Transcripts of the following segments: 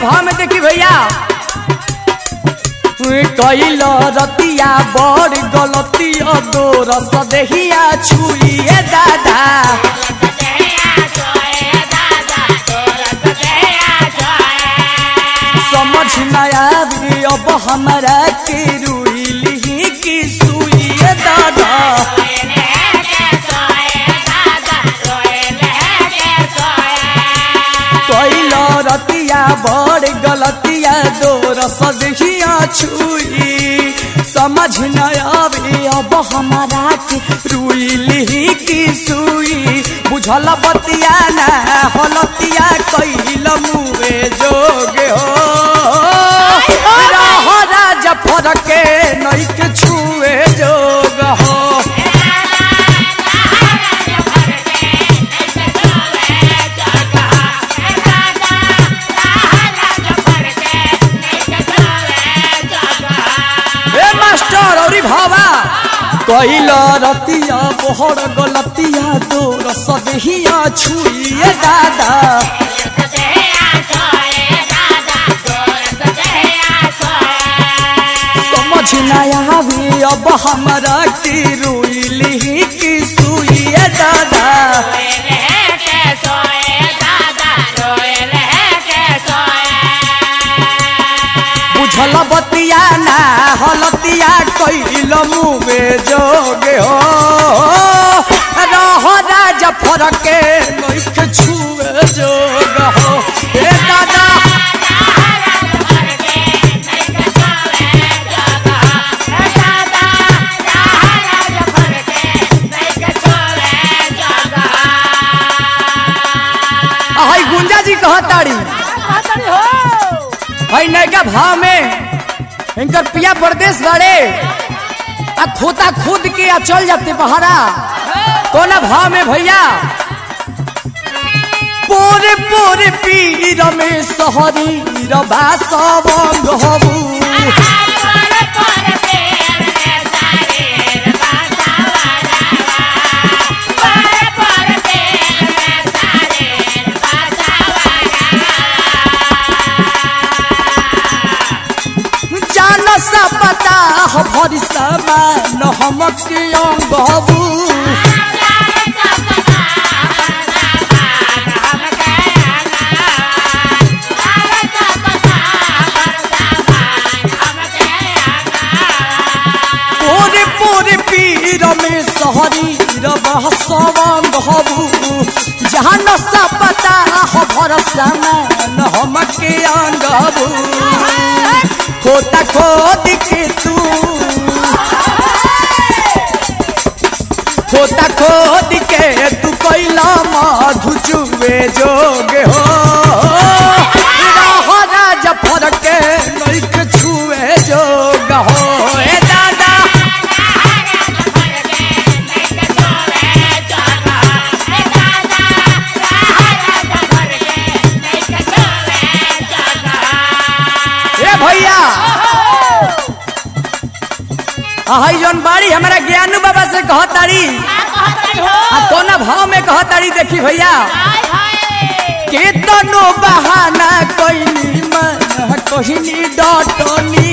भाव में देखी भैया कैल रतिया बड़ गलतिया दो रस देहिया छुइए दादा समझ न आवी अब हमारा के रुइली की सुइए दादा कैल रतिया बड़ गलतिया दो रस देहिया छुई समझ न आवी अब हमारा के रुइली की सुई बुझल बतिया ना हलतिया कैल मुए जोगे हो रह राज फरके नैक छुए जोग हो ए मास्टर औरी भावा कैल रतिया बोहर गलतिया दो रस देहिया छुइए दादा समझ न आवी अब हमारा की रुइली की सुइए दादा बुझल बतिया ना हलतिया कैल मुवे जोगे हो रह राज फरके नैख छुए जोग हो ए दादा हई गुंजा जी कहताड़ी हई नैका भाव में इनकर पिया प्रदेश बड़े आ खोता खुद के आ चल जाते बहारा कोना भाव में भैया पोरे पोरे पीर में सहरी रबा सबंग हबू जान सा पता हो भरी समान हमक अंग हबू पोरे पोरे पीर में सहरी रबा सबंग हबू जान सा पता हो भरोसा मान हमके अंग हबू खोता खोद के तू खोता खोद के तू कैला मधु चुवे जोगे हो रह राज फरके नैख छुए जोग हो ए दादा ए भैया हई जौन बाड़ी हमारा ज्ञानू बाबा से कहताड़ी आ कोना भाव में कहताड़ी देखी भैया केतनो बहाना कोइनी मन कोहिनी डटनी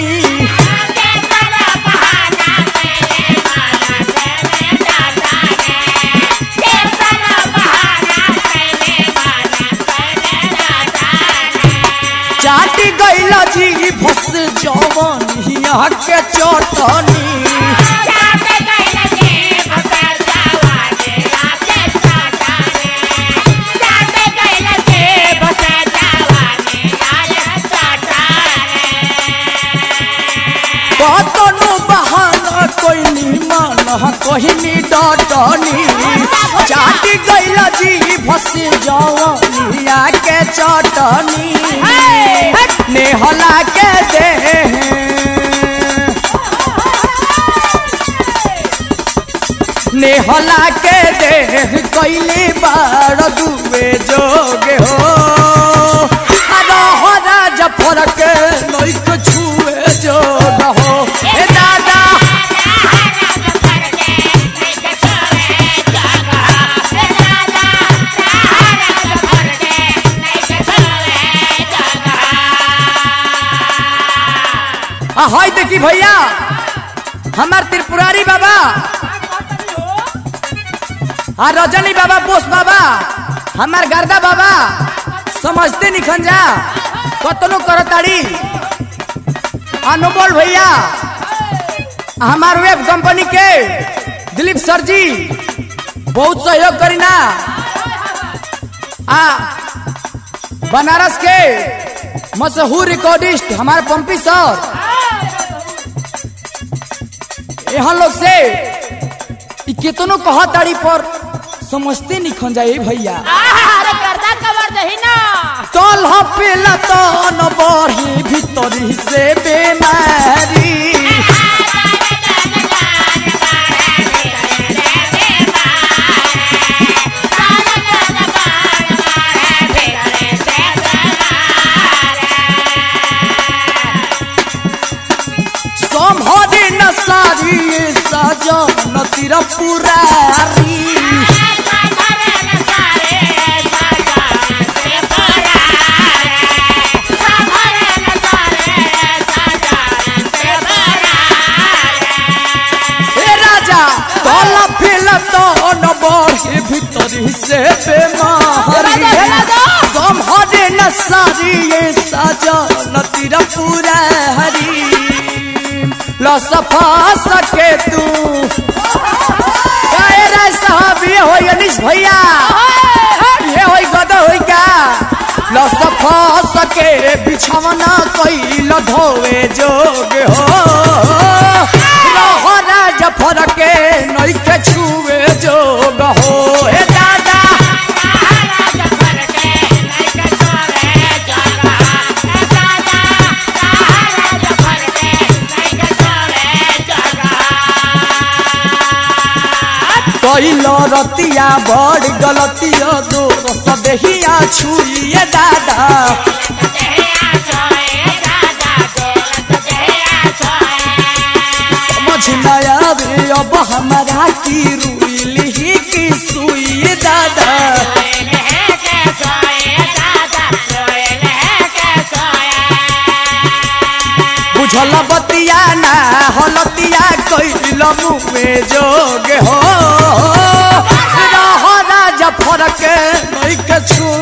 चाटी गइल जी फस जवन हिया के चटनी कतनो बहाना कोइनी मन कोहिनी डटनी चाटी गइल जी फस जवन हिया के चटनी नेहला के दे नेहला के दे कैली बार दुबे जोगे हो रह राज फरक नैक छुए जोग हो ए दादा आ हई देखी भैया हमार त्रिपुरारी बाबा आ रजनी बाबा बोस बाबा हमार गर्दा बाबा समझते निखन जा कतनो करताड़ी अनमोल भैया हमार वेब कंपनी के दिलीप सर जी बहुत सहयोग करीना आ बनारस के मशहूर रिकॉर्डिस्ट हमारे पंपी सर यहाँ लोग से इ केतनो कहा ताड़ी पर समझते निखन जाए भैया अरे गर्दा कवर दही ना तल पेला तो न बढ़ी भीतरी से बेमारी संभरी न सारी सजन तिर पुरारी ए राजा तल पेला तो न बढ़ी भीतरी से बेमारी संभरी न सारी सजन तिर पुरारी लसफा सके तू काहे रे साहब ये होई अनिश भैया ये होई गद होई का लसफा सके बिछवना कैल धोवे जोग हो रहरा जफर के नइखे छुवे जोग हो ए दादा कैल रतिया बड़ गलतिया दोस्त देहिया छुइए दादा समझ न आवे अब हमारा की रुइली की सुई दादा बुझल बतिया ना हलतिया कैल मुँहे जोग हो रहरा जफर के नइखे छुए